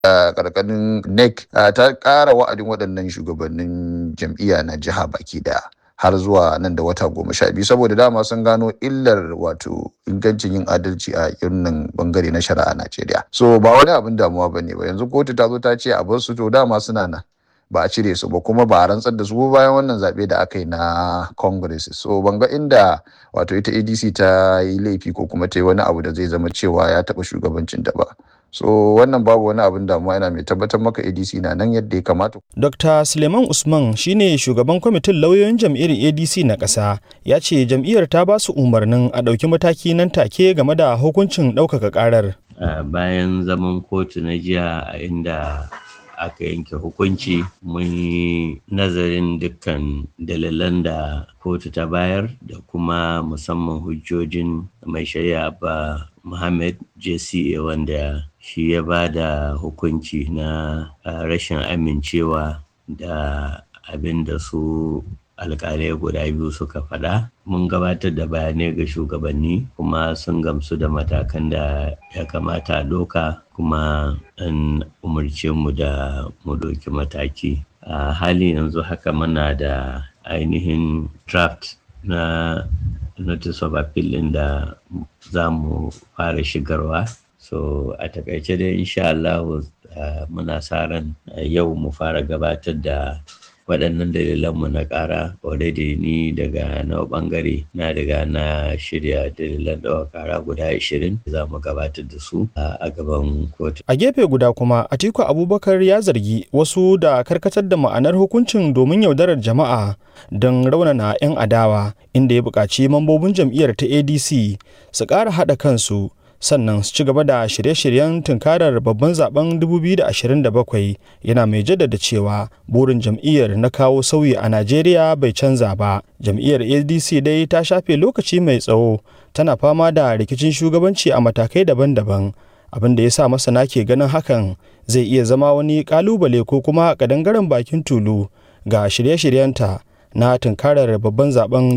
a ƙarƙashin nec ta ƙara wa'adin waɗannan shugabannin jam'iyya na jiha baki daya har zuwa nan da wata goma sha biyu saboda dama sun gano illar wato ingancin yin adalci a irin bangare na shari'a Najeriya. So ba wani abin damuwa ba ne ba yanzu kotu ta zo ta ce a bar su to dama suna nan ba a cire su ba kuma ba a rantsar da su bayan wannan zaɓe da aka yi na congress so ban ga inda wato ita adc ta yi laifi ko kuma ta yi wani abu da zai zama cewa ya taɓa shugabancin da ba so wannan babu wani abin damuwa yana mai tabbatar maka adc na nan yadda ya kamata dr suleiman usman shine shugaban kwamitin lauyoyin jam'iyyar adc na ƙasa ya ce jam'iyyar ta ba su umarnin a ɗauki mataki nan take game da hukuncin ɗaukaka ƙarar bayan zaman kotu na jiya a inda aka yanke hukunci mun yi nazarin dukkan dalilan da kotu ta bayar da kuma musamman hujjojin mai shari'a ba Muhammad JCA wanda shi ya ba da hukunci na rashin amincewa da abin da su alkalai guda biyu suka faɗa mun gabatar da bayanai ga shugabanni kuma sun gamsu da matakan da ya kamata a ɗauka kuma an umarce mu da mu ɗauki mataki a hali yanzu haka muna da ainihin draft na notice of appeal ɗin da za mu fara shigarwa so a takaice dai insha Allah muna sa ran yau mu fara gabatar da waɗannan dalilanmu na ƙara already ni daga na ɓangare na daga na shirya dalilan ɗawa ƙara guda 20 za mu gabatar da su a gaban kotu. A gefe guda kuma Atiku Abubakar ya zargi wasu da karkatar da ma'anar hukuncin domin yaudarar jama'a don raunana 'yan adawa inda ya buƙaci mambobin jam'iyyar ta ADC su ƙara haɗa kansu sannan su ci gaba da shirye-shiryen tunkarar babban zaben 2027 yana mai jaddada cewa burin jam'iyyar na kawo sauyi a najeriya bai canza ba jam'iyyar adc dai ta shafe lokaci mai tsawo tana fama da rikicin shugabanci a matakai daban-daban abin da ya sa masana ke ganin hakan zai iya zama wani kalubale ko kuma kadangaren bakin tulu ga shirye-shiryenta na tunkarar babban zaben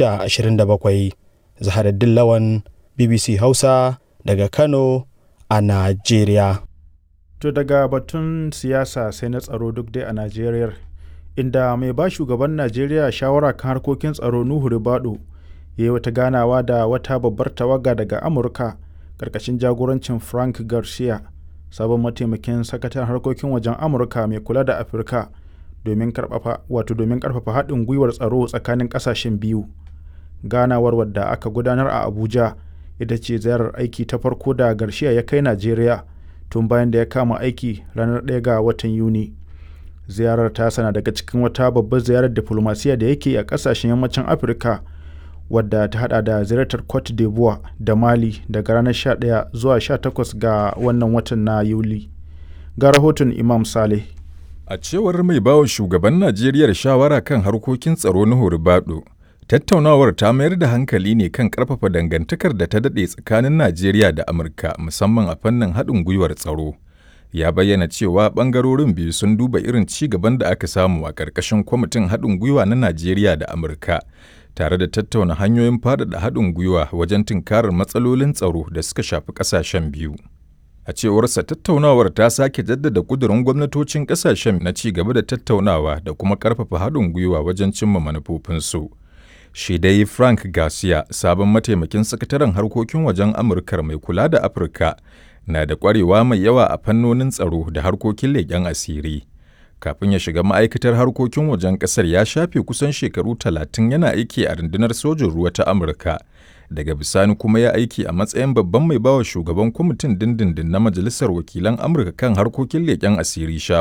2027 zaharaddin lawan bbc hausa daga Kano a Najeriya. To daga batun siyasa sai na tsaro duk dai a Najeriya, inda mai ba shugaban Najeriya shawara kan harkokin tsaro Nuhu Ribado ya yi wata ganawa da wata babbar tawaga daga Amurka ƙarƙashin jagorancin Frank Garcia, sabon mataimakin sakataren harkokin wajen Amurka mai kula da Afirka domin wato domin ƙarfafa haɗin gwiwar tsaro tsakanin ƙasashen biyu. Ganawar wadda aka gudanar a Abuja. ita ce ziyarar aiki ta farko da Garcia ya kai Najeriya tun bayan da ya kama aiki ranar 1 ga watan Yuni. Ziyarar ta sana daga cikin wata babbar ziyarar diplomasiya da yake a kasashen yammacin Afirka wadda ta hada da ziyartar Cote d'Ivoire da Mali daga ranar 11 zuwa 18 ga wannan watan na Yuli. Ga rahoton Imam Saleh. A cewar mai bawa shugaban Najeriya shawara kan harkokin tsaro na Horibado, Tattaunawar ta mayar da hankali ne kan ƙarfafa dangantakar da ta daɗe tsakanin Najeriya da Amurka musamman a fannin haɗin gwiwar tsaro. Ya bayyana cewa ɓangarorin biyu sun duba irin ci gaban da aka samu a ƙarƙashin kwamitin haɗin gwiwa na Najeriya da Amurka, tare da tattauna hanyoyin faɗaɗa haɗin gwiwa wajen tunkarar matsalolin tsaro da suka shafi ƙasashen biyu. A cewarsa tattaunawar ta sake jaddada ƙudurin gwamnatocin ƙasashen na ci gaba da tattaunawa da kuma ƙarfafa haɗin gwiwa wajen cimma manufofinsu. shi dai Frank Garcia, sabon mataimakin sakataren harkokin wajen Amurkar mai kula da Afirka, na da ƙwarewa mai yawa a fannonin tsaro da harkokin leƙen asiri. Kafin ya shiga ma'aikatar harkokin wajen ƙasar ya shafe kusan shekaru talatin yana aiki a rundunar sojin ruwa ta Amurka. Daga bisani kuma ya aiki a matsayin babban mai bawa shugaban kwamitin dindindin na Majalisar Wakilan Amurka kan harkokin leƙen asiri shawara.